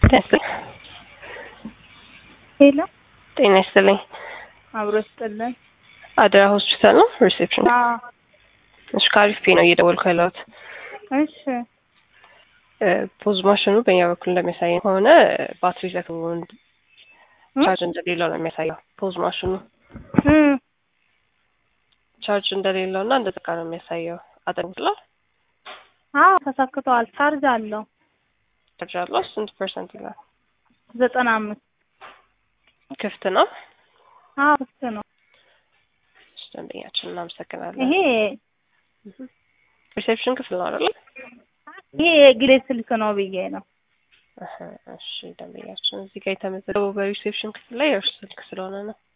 ሄሎ ጤና ይስጥልኝ። አብሮ ይስጥልን። አደራ ሆስፒታል ነው ሪሴፕሽን? አዎ እሺ ከአሪፍ ፔ ነው እየደወልኩ ያለሁት። እሺ ፖዝ ማሽኑ በእኛ በኩል እንደሚያሳየው ከሆነ ባትሪ ዘግቶ ቻርጅ እንደሌለው ነው የሚያሳየው። ፖዝ ማሽኑ እም ቻርጅ እንደሌለው እና እንደዘጋ ነው የሚያሳየው። አጠንቅላ አዎ ተሰክተዋል። ቻርጅ አለው ቻርጅ አለው። ስንት ፐርሰንት ይላል? ዘጠና አምስት ክፍት ነው። አዎ ክፍት ነው። እሺ ደንበኛችን እናመሰግናለን። ይሄ ሪሴፕሽን ክፍል ነው አይደል? ይሄ የግሌ ስልክ ነው ብዬ ነው። እሺ ደንበኛችን እዚህ ጋር የተመዘገበው በሪሴፕሽን ክፍል ላይ የእርሱ ስልክ ስለሆነ ነው።